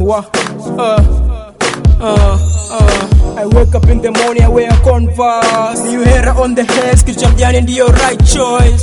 sawa uh, uh, uh. I wake up in the morning, I wear Converse. New hair on the head, kichwa mjani ndiyo right choice.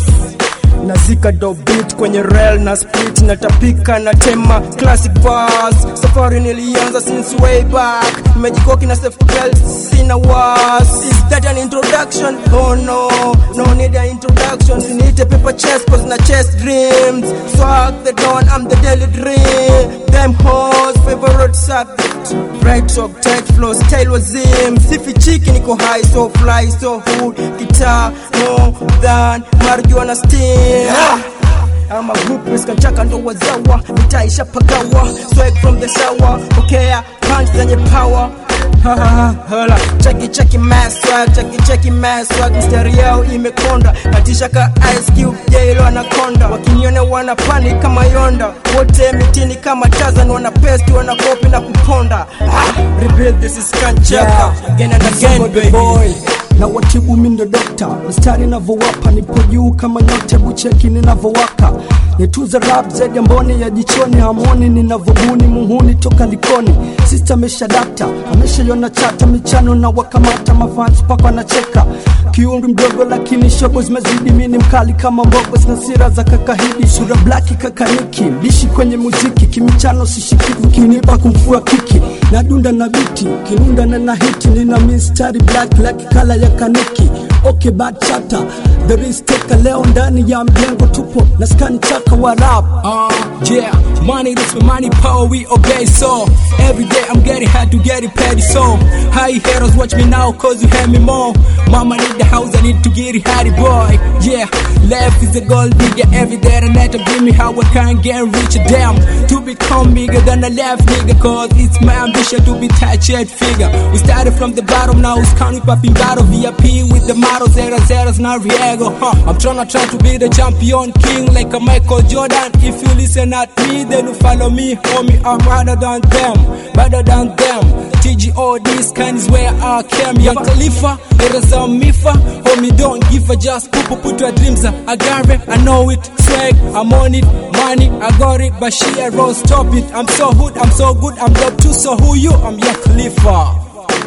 Nazika do beat kwenye rail na split natapika na tema classic bars. Safari nilianza since way back, nimejikoki na safe belt, sina was. Is that an introduction? Oh no, no need an introduction. Sinite paper chase cause na chase dreams. Swag the dawn, I'm the daily dream. Them hoes favorite subject. Right talk, tight flow, style was him. Sifi chiki niko high, so fly, so hood. Guitar more than marijuana steam. I'm a group kanchaka ndo wazawa nitaisha pagawa swag from the shower pokea punch zenye power Ha, ha, ha, hala cheki cheki mass swag cheki cheki mass swag mstari yao imekonda natisha ka ice cube jailo anakonda wakiniona wana panic kama yonda wote mitini kama tazan wana pesti wana kopi na kuponda ah, rebuild this is kanchaka again and again Msongo the baby boy na watibu mindo dokta mstari navyowapa nipo juu kama nyote bucheki ninavyowaka nitunza rap zaidi ya mboni ya jichoni hamoni ninavyobuni muhuni toka likoni sista ameshadapta ameshaiona chata michano na wakamata mafans mpaka wanacheka kiumri mdogo lakini shobo zimezidi mini mkali kama mbogo zina sira za kakahidi sura blaki kakaniki mbishi kwenye muziki kimichano sishikivu kinipa kumfua kiki na dunda na biti kinunda na na hiti nina mistari black like kala ya kaniki okay bad chata there is teka leo ndani ya mjengo tupo na skani chaka wa rap Uh, yeah, money, this my money, power, we obey. So every day I'm getting hard to get it petty. So hi haters, watch me now, cause you have me more. Mama need the house, I need to get it hardy, boy. Yeah, left is a gold digger every day. And that give me how I can get rich. Damn, to become bigger than the left nigga, cause it's my ambition to be touch head figure. We started from the bottom, now it's counting popping battle VIP with the model zero zeros, now Riego. Huh. I'm tryna try to be the champion king like a Michael Jordan. If you listen at me, then you follow me, homie. I'm harder than them, better than them. TGO, this kind is where I came. Young Khalifa, there is a mifa. Homie, don't give a just put, put your dreams up. I got it, I know it. Swag, I'm on it. Money, I got it. But she a rose, stop it. I'm so hood, I'm so good, I'm dope too. So who you? I'm Young Khalifa.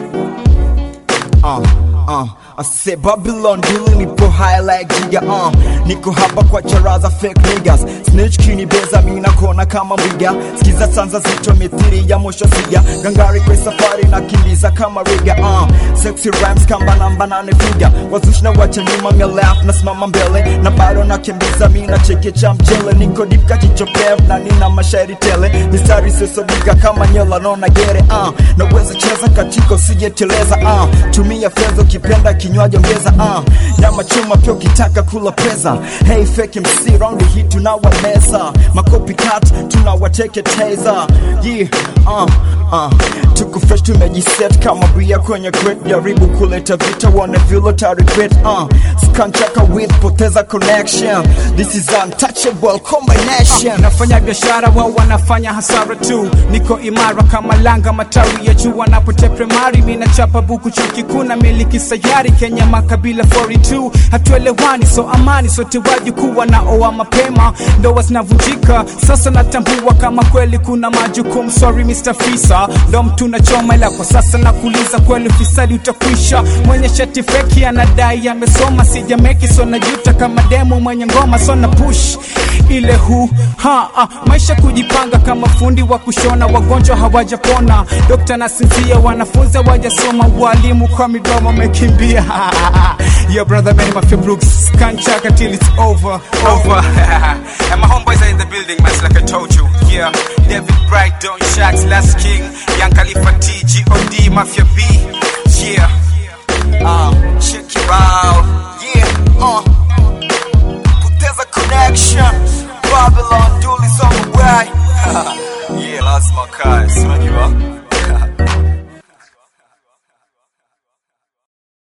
uh, uh. Ase Babylon dili nipo high like jiga uh. Niko hapa kwa charaza fake niggas Snitch kini beza mina kona kama mwiga Skiza sanza zito mithiri ya mosho siga Gangari kwa safari na kimbiza kama riga uh. Sexy rhymes kamba namba nane figa Wazushi na wacha nyuma mia laugh na simama mbele Na bado na kimbiza mina cheke cha mchele Niko deep kachicho pev na nina mashairi tele Mistari sesodika kama nyela nona gere uh. Naweza cheza katika usijeteleza uh. Tumia fedha ukipenda kinywaji ongeza uh. Nyama chuma pia ukitaka kula pesa Hey fake MC round hii tunawameza Makopi cut tunawateketeza Yeah uh, uh. Tuko fresh tumejiset kama bia kwenye crate Jaribu kuleta vita wane vile ta regret uh. Skanchaka with poteza connection This is untouchable combination nafanya biashara wao wanafanya hasara tu niko imara kama langa matawi ya juu wanapotea primary mi nachapa buku chuo kikuu na miliki sayari kenya makabila 42 hatuelewani so amani sote wajukuu wanaoa mapema ndoa zinavunjika sasa natambua kama kweli kuna majukumu sorry Mr. Fisa ndo mtu nachoma ila kwa sasa nakuuliza kweli fisadi utakwisha mwenye shati feki anadai amesoma sijameki so najuta kama demo mwenye ngoma so na push ile hu ha ah, maisha kujipanga kama fundi wa kushona wagonjwa hawajapona dokta na sinzia wanafunzi hawajasoma walimu kwa midomo wamekimbia Yo brother man my Brooks can't check until it's over over and my homeboys are in the building man like I told you yeah David Bright Don Shacks Last King Young Khalifa T G.O.D Mafia B yeah uh, Check it out Yeah uh.